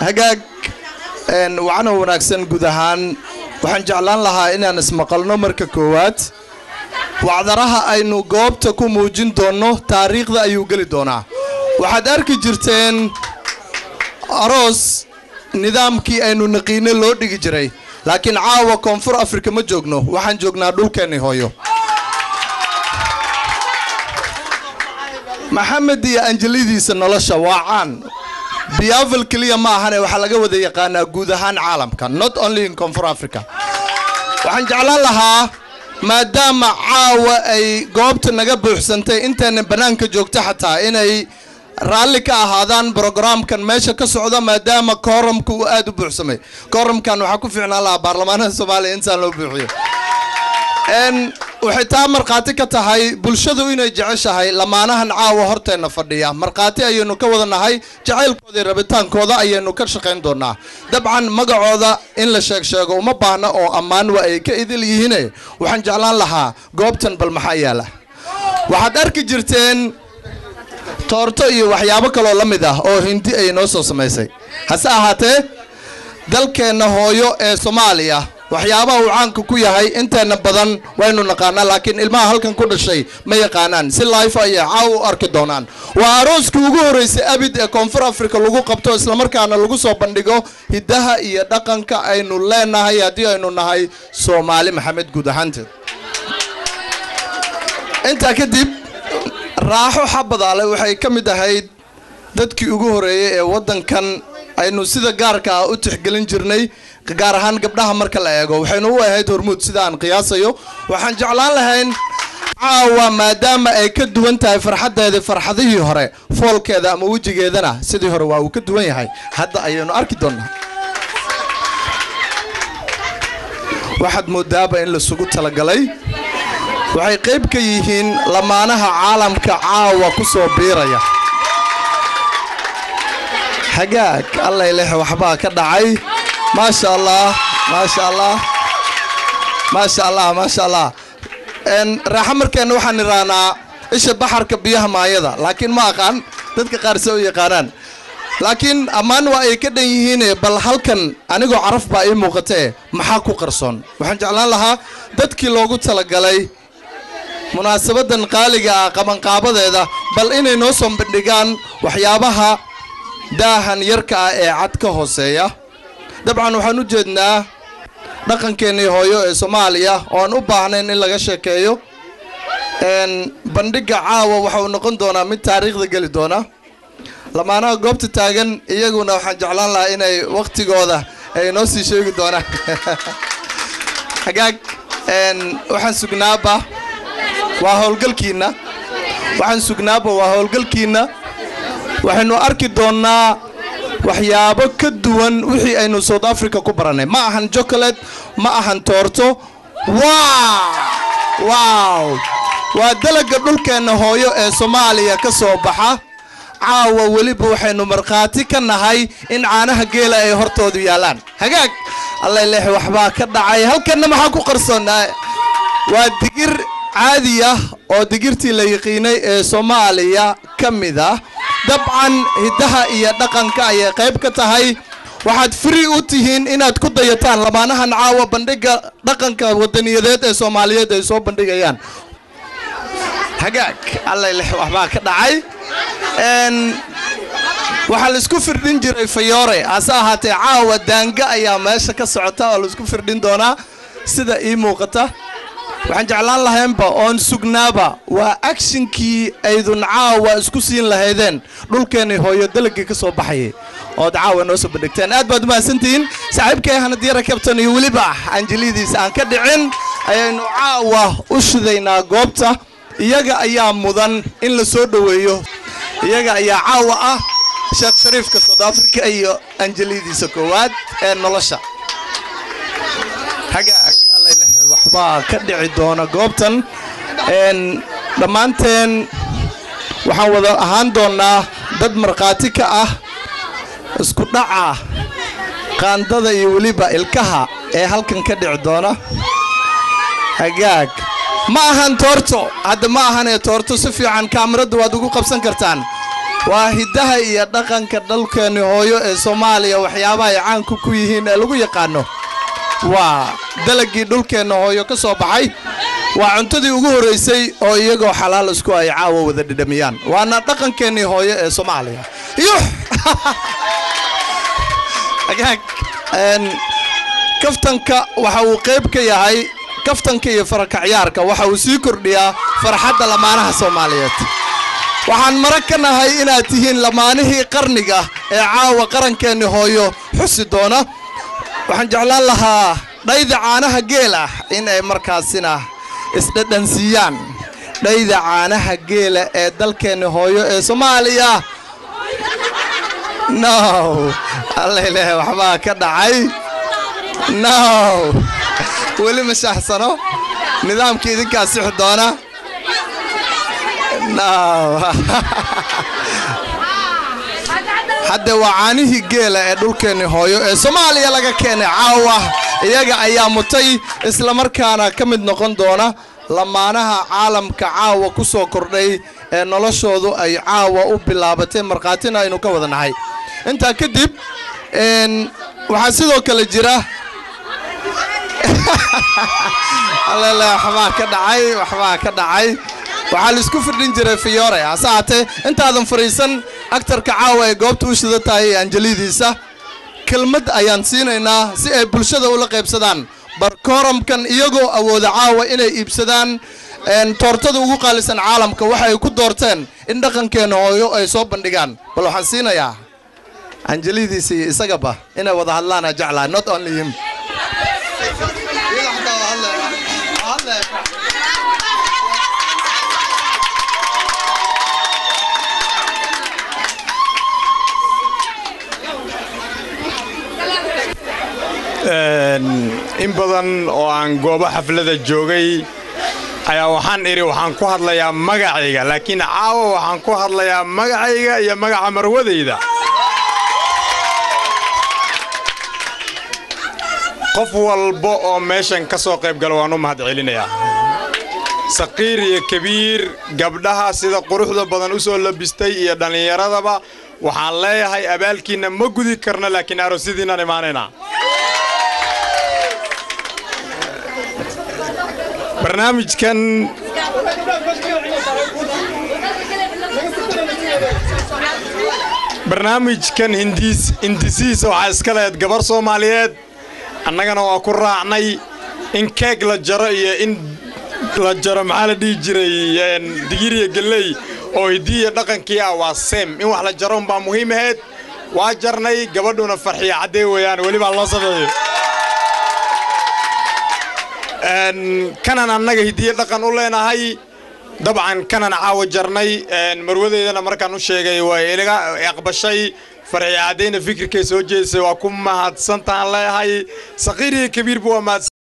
hagaag wacno wanaagsan guud ahaan waxaan jeclaan lahaa inaan ismaqalno marka koowaad wacdaraha aynu goobta ku muujin doonno taariikhda ayuu geli doonaa waxaad arki jirteen aroos nidaamkii aynu naqiine loo dhigi jiray laakiin caawa koonfur afrika ma joogno waxaan joognaa dhulkeenni hooyo maxamed iyo anjelidiisa nolosha waa caan biyavel keliya ma ahane waxaa laga wada yaqaanaa guud ahaan caalamka not only in koonfur africa waxaan jeclaan lahaa maadaama caawa ay goobta naga buuxsantay intayna bannaanka joogto xataa inay raalli ka ahaadaan brogaraamkan meesha ka socda maadaama kooramka uu aada u buuxsamay kooramkan waxaa ku fiicnaan lahaa baarlamaanada soomaaliya intaan loo buuxiyo waxay taa markhaati ka tahay bulshadu inay jeceshahay lamaanahan caawa horteenna fadhiya markhaati ayaynu ka wada nahay jacaylkooda iyo rabitaankooda ayaynu ka shaqayn doonaa dabcan magacooda in la sheeg sheego uma baahna oo ammaan waa ay ka idil yihiine waxaan jeclaan lahaa goobtan bal maxaa yaala waxaad arki jirteen toorto iyo waxyaabo kaloo la mid ah oo hindi ay noo soo samaysay hase ahaatee dalkeenna hooyo ee soomaaliya waxyaabaha uu caanka ku yahay inteenna badan waynu naqaanaa laakiin ilmaha halkan ku dhashay ma yaqaanaan si life ayay caaw u arki doonaan waa arooskii ugu horreysay abid ee koonfur africa lagu qabto islamarkaana lagu soo bandhigo hiddaha iyo dhaqanka aynu leenahay haddii aynu nahay soomaali maxamed guud ahaanteed intaa kadib raaxo xabadaale waxay ka mid ahayd dadkii ugu horreeyey ee waddankan aynu sida gaarka ah u tixgelin jirnay gaar ahaan gabdhaha marka la eego waxaynu u ahayd hormuud sida aan qiyaasayo waxaan jeclaan lahayn caawa maadaama ay ka duwan tahay farxaddeedii farxadihii hore foolkeeda ama wejigeedana sidii hore waa uu ka duwan yahay hadda ayaynu arki doonnaa waxaad moodaaba in lasugu talagalay waxay qayb ka yihiin lamaanaha caalamka caawa ku soo biiraya hagaag allay leh waxbaa ka dhacay maasha allah maasha allah maasha allah maasha allah raaxo markeenna waxaan idhaahnaa isha baxarka biyaha maayada laakiin ma aqaan dadka qaar se u yaqaanaan laakiin ammaan waa ay ka dhan yihiine bal halkan anigoo caraf baa ii muuqatee maxaa ku qarsoon waxaan jeclaan lahaa dadkii loogu talagalay munaasabadan qaaliga ah qabanqaabadeeda bal inay noo soo bandhigaan waxyaabaha daahan yarka ah ee cad ka hooseeya dabcan waxaan u jeednaa dhaqankeennii hooyo ee soomaaliya oo aan u baahnayn in laga sheekeeyo bandhigga caawa waxa uu noqon doonaa mid taariikhda geli doona lamaanaha goobta taagan iyaguna waxaan jeclaan lahaa inay wakhtigooda ay noo sii sheegi doonaan hagaag waxaan sugnaaba waa howlgalkiinna waxaan sugnaaba waa howlgalkiinna waxaynu arki doonnaa waxyaabo ka duwan wixii aynu south africa ku barannay ma ahan jocolate ma ahan toorto wow waa dalagga dhulkeenna hooyo ee soomaaliya ka soo baxa caawa weliba waxaynu markhaati ka nahay in caanaha geela ay hortoodu yaallaan hagaag allay leex waxbaa ka dhacay halkanna maxaa ku qarsoonnaa waa digir caadi ah oo digirtii la yiqiinay ee soomaaliya ka mid ah dabcan hiddaha iyo dhaqanka ayay qayb ka tahay waxaad fri u tihiin inaad ku dayataan lamaanahan caawa bandhigga dhaqanka wadaniyadeed ee soomaaliyeed ay soo bandhigayaan hagaag allay lex waxbaa ka dhacay waxaa laisku firdhin jiray fayoore hase ahaatee caawa daanga ayaa meesha ka socota oo laisku firdhin doonaa sida ii muuqata waxaan jeclaan lahaynba oon sugnaaba waa agshinkii aydun caawa isku siin lahaydeen dhulkeennii hooyo dalagii ka soo baxayay ood caawa noo soo bandhigteen aad baad umahadsantihiin saaxiibkay hanadiyara kabtan iyo weliba anjelidiisa aan ka dhicin ayaynu caawa u shidaynaa goobta iyaga ayaa mudan in la soo dhoweeyo iyaga ayaa caawa ah sheekh shariifka south africa iyo anjelidiisa koowaad ee nolosha hagaag waxbaa ka dhici doona goobtan dhammaanteen waxaan wada ahaan doonnaa dad markhaati ka ah isku dhaca qaandada iyo weliba ilkaha ee halkan ka dhici doona hagaag ma ahan toorto hadda ma ahanee toorto si fiican kaamirada waad ugu qabsan kartaan waa hiddaha iyo dhaqanka dhalkeenni hooyo ee soomaaliya waxyaabaha ay caanku ku yihiin ee lagu yaqaano waa dalagii dhulkeenna hooyo ka soo baxay waa cuntadii ugu horraysay oo iyagoo xalaal isku ay caawa wada dhidhamiyaan waana dhaqankeennii hooyo ee soomaaliya iyo kaftanka waxa uu qayb ka yahay kaftanka iyo farakacyaarka waxa uu sii kordhiyaa farxadda lamaanaha soomaaliyeed waxaan mara ka nahay inaad tihiin lamaanihii qarniga ee caawa qarankeenni hooyo xusi doona waxaan jeclaan lahaa dhayda caanaha geel ah in ay markaasina isdhadhansiiyaan dhayda caanaha geela ee dalkeenni hooyo ee soomaaliya no allaileh waxbaa ka dhacay no weli ma shaaxsano nidaamkii idinkaa sixi doona no hadde waa caanihii geela ee dhulkeenni hooyo ee soomaaliya laga keenay caawa iyaga ayaa mutay islamarkaana ka mid noqon doona lamaanaha caalamka caawa ku soo kordhay ee noloshoodu ay caawa u bilaabatay markhaatina aynu ka wada nahay intaa kadib waxaa sidoo kale jira allele waxbaa ka dhacay waxbaa ka dhacay waxaa laisku firdhin jiray fiyore hase haatee intaadan fadhiisan aktarka caawa ay goobta u shida tahay ee anjalidiisa kelmad ayaan siinaynaa si ay bulshada ula qaybsadaan barkooramkan iyagoo awooda caawa inay iibsadaan toortada ugu qaalisan caalamka waxa ay ku doorteen in dhaqankeenna hooyo ay soo bandhigaan bal waxaan siinayaa anjalidiisa iyo isagaba inay wada hadlaana jeclaa not only him in badan oo aan goobo xaflada joogay ayaa waxaan idhi waxaan ku hadlayaa magacayga laakiin caawa waxaan ku hadlayaa magacayga iyo magaca marwadayda qof walba oo meeshan ka soo qayb gala waan u mahad celinayaa saqiir iyo kabiir gabdhaha sida quruxda badan u soo labistay iyo dhallinyaradaba waxaan leeyahay abaalkiinna ma gudi karno laakiin aroosidiinaan imaanaynaa barnaamijkan barnaamijkan hindisiisa waxaa iska lehed gabar soomaaliyeed annagana waa ku raacnay in keeg la jaro iyo in la jaro maxaa la dhihi jiray digiriya gelley oo hidiiya dhaqankii ah waa seem in wax la jaro unbaa muhiim ahayd waa jarnay gabadhuna farxiya caddee weeyaan welibaa loo sameeyo kanan annaga hidiye dhaqan u leenahay dabcan kanan caawa jarnay marwadeydana markaan u sheegay waa ilaga aqbashay farxiya caddeyna fikirkay soo jeedisay waa ku mahadsantaan leeyahay saqiir iyo kabiirba waa mahadsan